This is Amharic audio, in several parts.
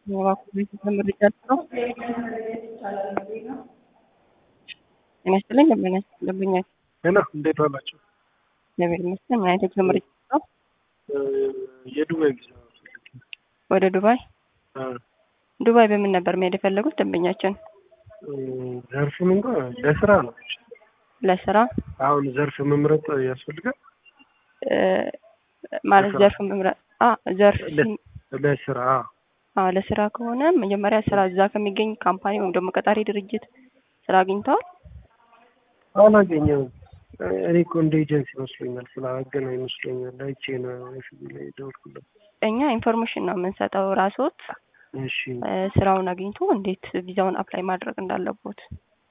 ጤና ይስጥልኝ ደንበኛ ደንበኛ ሄሎ እንዴት ዋላችሁ? እግዚአብሔር ይመስገን። ምን አይነት የጉዞ መረጃ ነው? የዱባይ ቪዛ ፈልጌ ነው። ወደ ዱባይ አ፣ ዱባይ በምን ነበር መሄድ የፈለጉት ደንበኛችን? ዘርፉን እንኳ ለስራ ነው። ለስራ አሁን ዘርፍ መምረጥ ያስፈልጋል። እ፣ ማለት ለስራ። ዘርፍ መምረጥ አ ዘርፍ ለ- ለስራ አ ለስራ ከሆነ መጀመሪያ ስራ እዛ ከሚገኝ ካምፓኒ ወይም ደግሞ ቀጣሪ ድርጅት ስራ አግኝተዋል? አላገኘሁም። እኔ እኮ እንደ ኤጀንሲ ይመስለኛል ስላገና ይመስለኛል። አይቼ ነው ኤፍቢ ላይ ደወልኩለት። እኛ ኢንፎርሜሽን ነው የምንሰጠው። ራስዎት እሺ እ፣ ስራውን አግኝቶ እንዴት ቪዛውን አፕላይ ማድረግ እንዳለቦት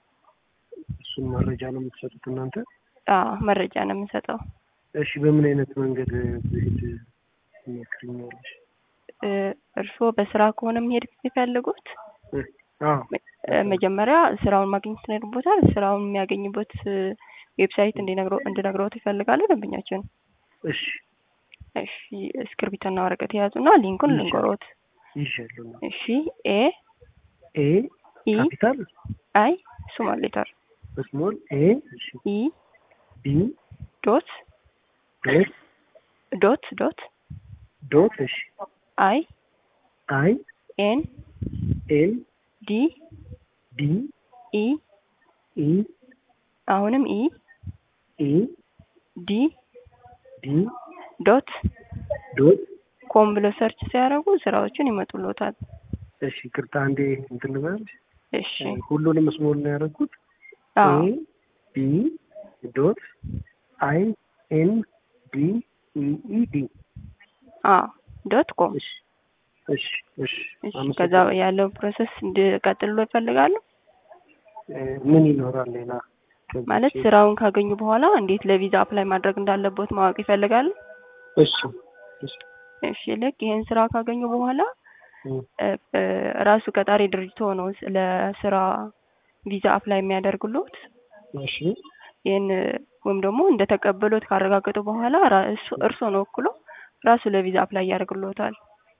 እሱን መረጃ ነው የምትሰጡት እናንተ? አ መረጃ ነው የምንሰጠው። እሺ በምን አይነት መንገድ ብሄድ ትመክሪኛለሽ? እ፣ እርስዎ በስራ ከሆነ መሄድ የሚፈልጉት እ፣ አዎ እ፣ መጀመሪያ ስራውን ማግኘት ይኖርቦታል። ስራውን የሚያገኝበት እ፣ ዌብሳይት እንዲነግረው እንድነግረውት ይፈልጋሉ ደንበኛችን። እሺ እሺ እስክርቢቶና ወረቀት የያዙና ሊንኩን ይሻላል። ልንገሮት። ይሻለሁ። እሺ ኤ ኤ ኢ ካፒታል አይ ስሞል ሌተር ስሞል ኤ እሺ ኢ ቢ ዶት ዶት ዶት ዶት ዶት እሺ አይ አይ ኤን ኤል ዲ ዲ ኢ ኢ አሁንም ኢ ኢ ዲ ዲ ዶት ዶት ኮም ብለው ሰርች ሲያደርጉ ስራዎችን ይመጡልዎታል። እሺ ቅርታ አንዴ እንትን ልበልሽ። እሺ ሁሉንም ስሞል ነው ያደረኩት። አዎ ኤ ቢ ዶት አይ ኤን ዲ ኢ ኢ ዲ አዎ ዶት ኮም እሺ እሺ እሺ እሺ ከዛ አመሰግናለሁ። ያለው ፕሮሰስ እንድቀጥሎ ይፈልጋሉ እ፣ ምን ይኖራል ሌላ ከዚህ ማለት ውጪ? ስራውን ካገኙ በኋላ እንዴት ለቪዛ አፕላይ ማድረግ እንዳለቦት ማወቅ ይፈልጋሉ። እሺ እሺ እሺ ልክ ይሄን ስራ ካገኙ በኋላ እ፣ እ፣ እ፣ ራሱ ቀጣሪ ድርጅት ሆኖ ለስራ ቪዛ አፕላይ የሚያደርግሎት እሺ ይህን ወይም ደግሞ እንደተቀበሉት ካረጋገጡ በኋላ ራ- እሱ- እርስዎን ወክሎ ራሱ ለቪዛ አፕላይ ያደርግሎታል።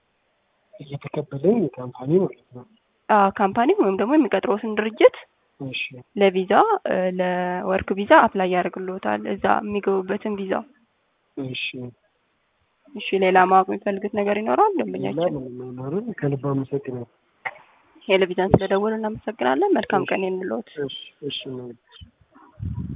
እየተቀበለኝ ካምፓኒ ማለት ነው። አዎ ካምፓኒ ወይም ደግሞ የሚቀጥሮትን ድርጅት እሺ ለቪዛ እ፣ ለወርክ ቪዛ አፕላይ ያደርግሎታል እዛ የሚገቡበትን ቪዛ። እሺ እሺ ሌላ ማወቅ የሚፈልጉት ነገር ይኖራል ሌላ ደንበኛችን? ምንም አይኖርም። ከልብ አመሰግናለሁ። ቴሌቪዥን ስለደወሉ እናመሰግናለን። መልካም ቀን እንሎት። እሺ እሺ ነው